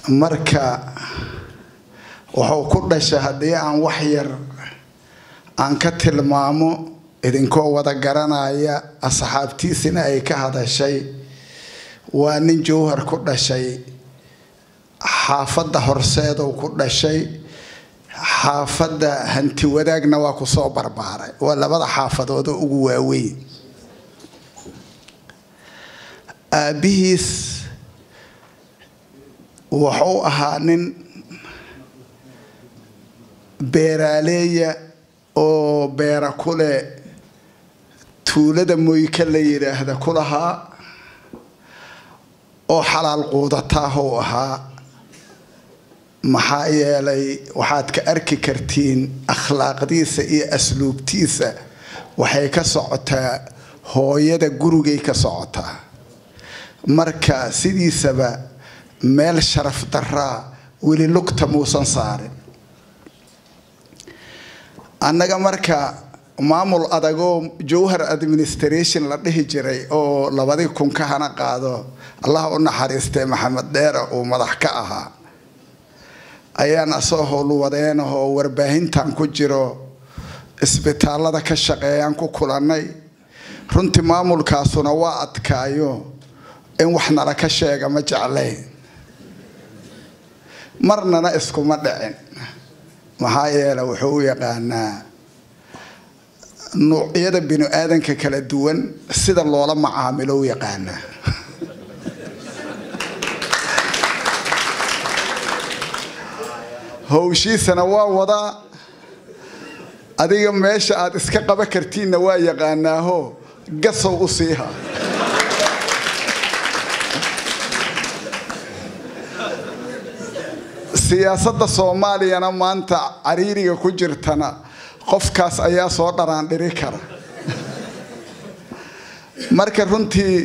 marka wuxuu ku dhashay haddii aan wax yar aan ka tilmaamo idinkoo wada garanaya asxaabtiisina ay ka hadashay waa nin jowhar ku dhashay xaafadda horseedow ku dhashay xaafadda hanti wadaagna waa kusoo barbaaray waa labada xaafadood oo ugu waaweyn aabbihiis wuxuu ahaa nin beeraaleeya oo beera kule tuulada moyka la yidhaahda ku lahaa oo xalaal quudataahou ahaa maxaa yeelay waxaad ka arki kartiin akhlaaqdiisa iyo asluubtiisa waxay ka socotaa hooyada gurigay ka socotaa marka sidiisaba meel sharaf daraa weli lugta muusan saarin annaga marka maamul adagoo jowhar administration la dhihi jiray oo labadii kun ka hana qaado allah u naxariistay maxamed dheere uu madax ka ahaa ayaan asoo howlwadeenahoo warbaahintan ku jiro isbitaalada ka shaqeeyaan ku kulannay runtii maamulkaasuna waa adkaayo in wax nala ka sheega ma jeclayn marnana iskuma dhicin maxaa yeele wuxuu u yaqaanaa nuucyada binu aadanka kala duwan sida loola macaamilo u yaqaanaa howshiisana waa wadaa adiga meesha aad iska qaba kartiinna waa yaqaanaaho gasow u siiha siyaasadda soomaaliyana maanta cariiriga ku jirtana qofkaas ayaa soo dharaandhiri kara marka runtii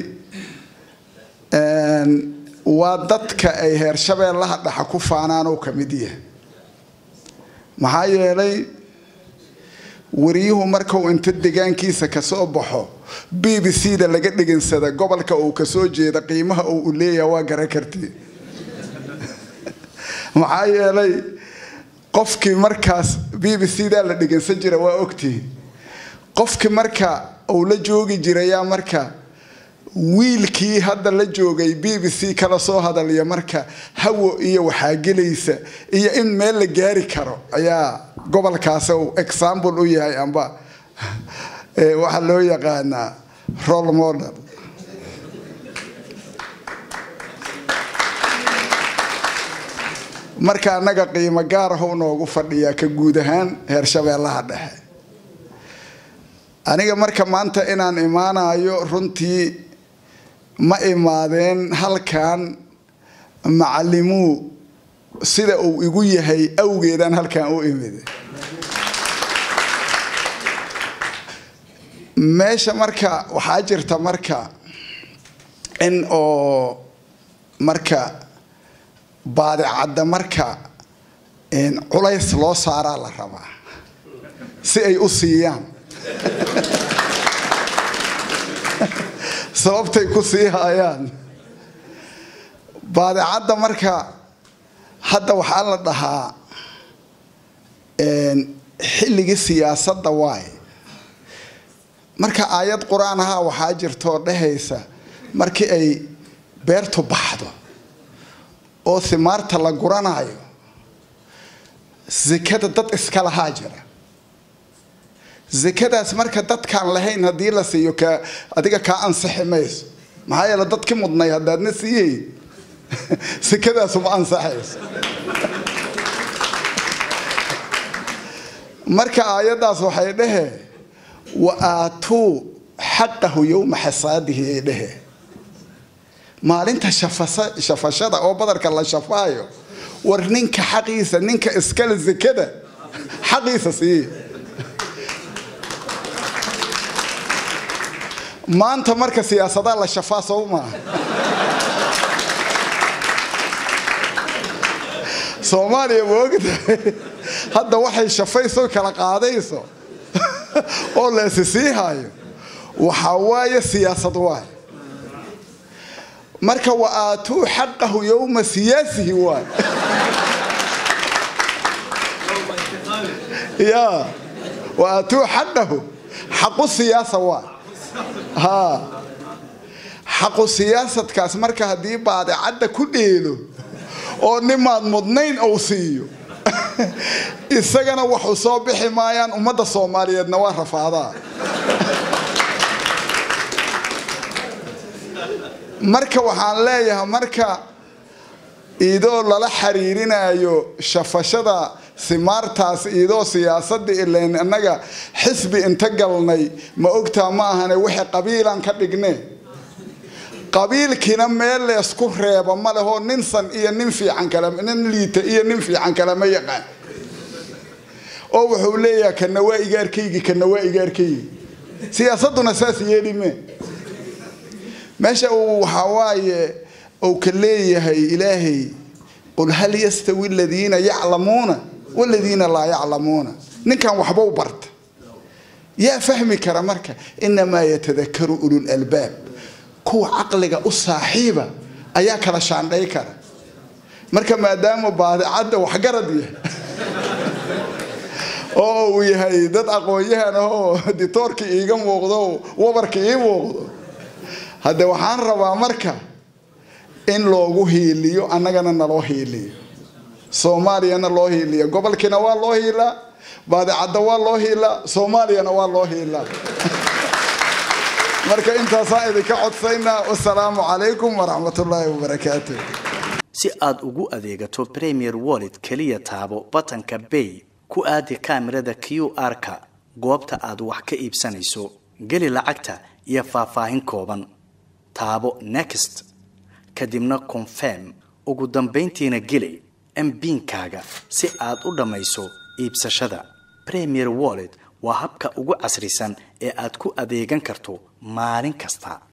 waa dadka ay heer shabeellaha dhexa ku faanaan oo ka mid yahay maxaa yeelay wariyuhu markuu inta degaankiisa kasoo baxo b b c da laga dhegansada gobolka uu kasoo jeeda qiimaha uu leeyaha waa garan karti maxaa yeelay qofkii markaas b b c da la dhegeysan jira waa ogtihi qofkii marka uu la joogi jirayaa marka wiilkii hadda la joogay b b c kala soo hadalaya marka hawo iyo waxaa gelaysa iyo in meel la gaari karo ayaa gobolkaas uu example u yahay amba waxaa loo yaqaanaa role model marka annaga qiimo gaarahu noogu fadhiyaa ka guud ahaan heer shabeellaha dhexe aniga marka maanta inaan imaanayo runtii ma imaadeen halkan macalimuu sida uu igu yahay awgeedaan halkan u imid meesha marka waxaa jirta marka in oo marka baadicadda marka culays loo saaraa la rabaa si ay u siiyaan sababtay ku sii haayaan baadicadda marka hadda waxaa la dhahaa xilligii siyaasadda waay marka aayad qur-aan ahaa waxaa jirtoo dhehaysa markii ay beertu baxdo oo himaarta la guranayo sekada dad iska lahaa jira sekadaas marka dadkaan lahayn haddii la siiyo ka adiga kaa ansixi mayso maxaa yeele dadki mudnay haddaadna siiyeyn sekadaasuma ansaxayso marka aayaddaas waxay dhehe wa aatuu xaqahu yowma xasaadihi ay dhehe maalinta shafashada oo badarka la shafaayo war ninka xaqiisa ninka iskale sekada xaqiisa siiye maanta marka siyaasadaa la shafaa soo maaha soomaaliya ma ogtahay hadda waxay shafayso kala qaadayso oo la isi sii hayo waxaa waaye siyaasad waay marka wa aatuu xaqahu yowma siyaasihi waay ya wa aatuu xaqahu xaqu siyaasa waay ha xaqu siyaasadkaas marka haddii baadicadda ku dheelo oo nimaad mudnayn ou siiyo isagana waxu soo bixi maayaan ummadda soomaaliyeedna waa rafaadaa marka waxaan leeyahay marka idoo lala xiriirinayo shafashada simaartaas idoo siyaasadda ilan annaga xisbi inta galnay ma ogtaa ma ahane wixii qabiilan ka dhigne qabiilkiina meel leesku reeba ma lehoo nin san iyo nin fiican kale nin liita iyo nin fiican kale ma yaqaan oo wuxuu leeyahay kana waa igaarkaygi kana waa igaarkaygi siyaasaduna saas yeelime meesha uu waxaa waaye uu ka leeyahay ilaahay qul hal yastawi aladiina yaclamuuna waladiina laa yaclamuuna ninkan waxbau barta yaa fahmi kara marka inamaa yatadakaru ulul albaab kuwa caqliga u saaxiiba ayaa kala shaandhay kara marka maadaama baadicadda waxgarad yahay oo uu yahay dad aqoon-yahan ahoo ditoorkii iiga muuqdo wabarka ii muuqdo hadde waxaan rabaa marka in loogu hiiliyo annagana naloo hiiliyo soomaaliyana loo hiiliyo gobolkiina waa loo hiilaa baadicadda waa loo hiilaa soomaaliyana waa loo hiilaa marka intaasaan idinka codsaynaa wasalaamu calaykum waraxmatullaahi wabarakaatu si aad ugu adeegato premier wallet keliya taabo batanka bay ku aadi kaamirada q r-ka goobta aad wax ka iibsanayso geli lacagta iyo faahfaahin kooban taabo next kadibna confirm ugu dambayntiina geli mbiinkaaga si aad u dhammayso iibsashada premier wallet waa habka ugu casrisan ee aad ku adeegan karto maalin kasta